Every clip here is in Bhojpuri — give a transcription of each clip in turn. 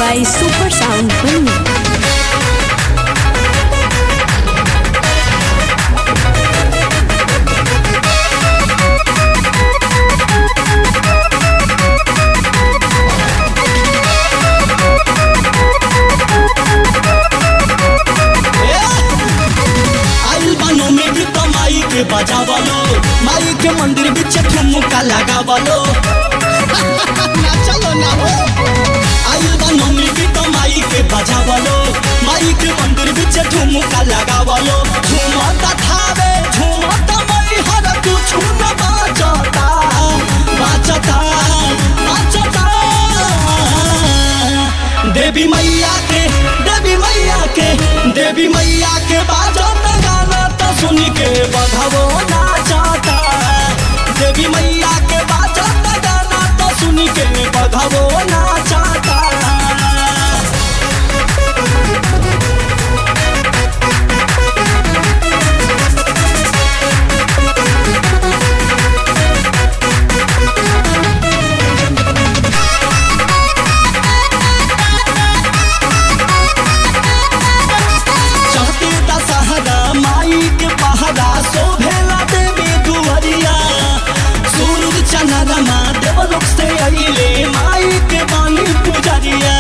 by Super Sound Film. आइल बानो में भी तो माई के बजावलो माई के मंदिर बिच ठुमका लगावलो ना चलो ना हो आइल बानो में भी तो माई के बजावलो माई के मंदिर बिच ठुमका लगावलो झूमता थावे झूमता मई हर कुछ न बाचता बाचता बाचता देवी मैया के देवी मैया के देवी मैया के बाजत गाना तो सुन के बधवो नाचता देवी मैया के बाजत गाना तो सुन के बधवो नाचता चढ़ते दशहरा माई के पहरा शोभेला देवी दुवरिया सूरज चंद्रमा देवलोक से अइले माई के बानी पुजरिया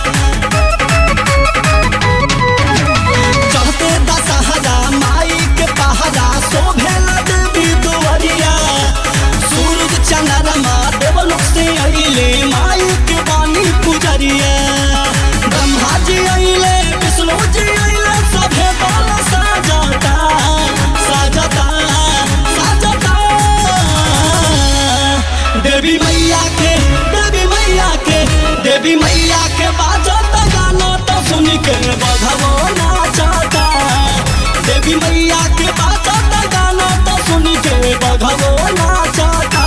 चढ़ते दशहरा माई के पहरा शोभेला देवी दुवरिया सूरज चंद्रमा देवलोक से अइले माई के बानी पुजरिया ब्रह्मा जी अइले विष्णु जी अइले सभे बाल साजता साजता साजता देवी मैया के देवी मैया के देवी मैया के बाजत गाना तो सुन के बधवो नाचता देवी मैया के बाजत गाना तो सुन के बधवो नाचता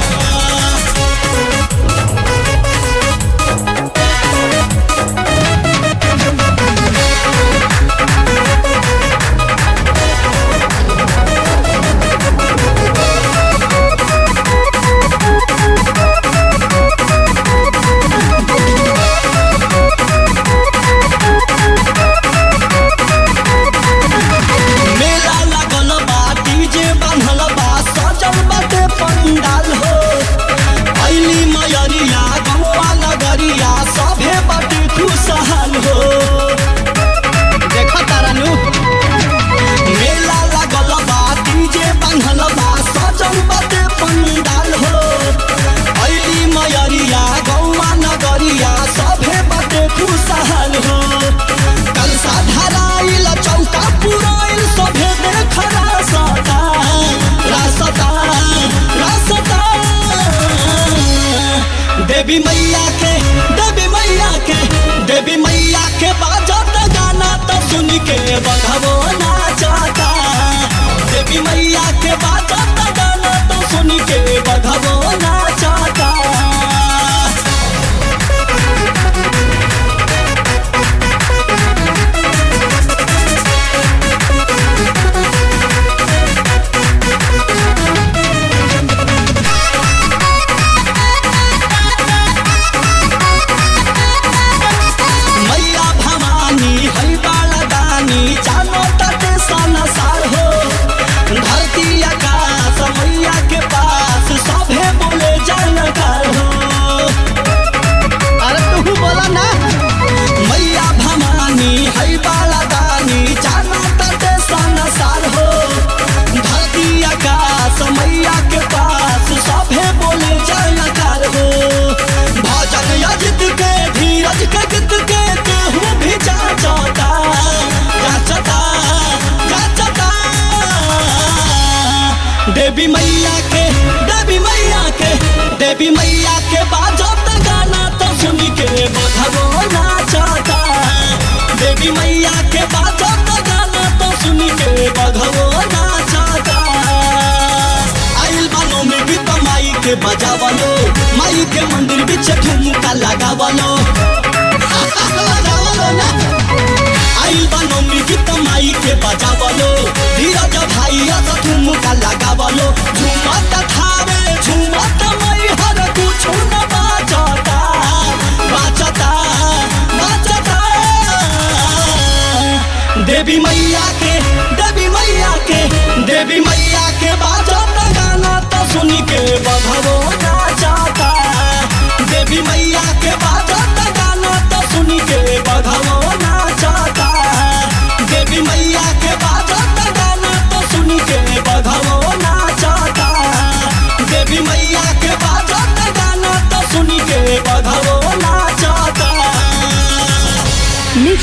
मेला लागल बा डीजे बांधल बा सजल बाटे पंडाल हो अइली मयरिया गौवा नगरिया सभे बाटे खुशहाल हो देख तारानु मेला लागल बा डीजे बांधल बा सजल बाटे पंडाल हो अइली मयरिया गौवा नगरिया सभे बाटे खुशहाल हो कलसा धराइल चौका पुराइल सभे देख रासता रासता रासता देवी मैया के देवी मैया के देवी मैया के बाजत गाना तो सुन के बधवो नाचता देवी मैया के बाजत गाना तो सुन के बधवो नाचता मैया भवानी है बाला दानी जानो तटे संसार हो धरती आकाश मैया के पास सभे बोले जानकार हो अरे तू बोला ना मैया भवानी है बाला दानी जानो तटे संसार हो धरती आकाश मैया के पास सभे बोले जानकार हो भजन अजित के धीरज के गीत के केहू भी जाचता जाचता जाचता देवी मैया के देवी मैया के देवी मैया के बाजत गाना तो सुन के बधवो नाचता देवी मैया के बाजत गाना तो सुन के बधवो नाचता आइल बानो में भी तो माई के बजावलो माई के मंदिर बिच ठुमका लगावलो लगावलो ना आइल बानो में भी तो माई के बजावलो धीरज भाई अस ठुमका लगावलो झुमत थावे झुमत मई हर कुछ न बाजता बाजता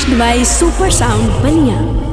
Mixed by Super Sound Bania.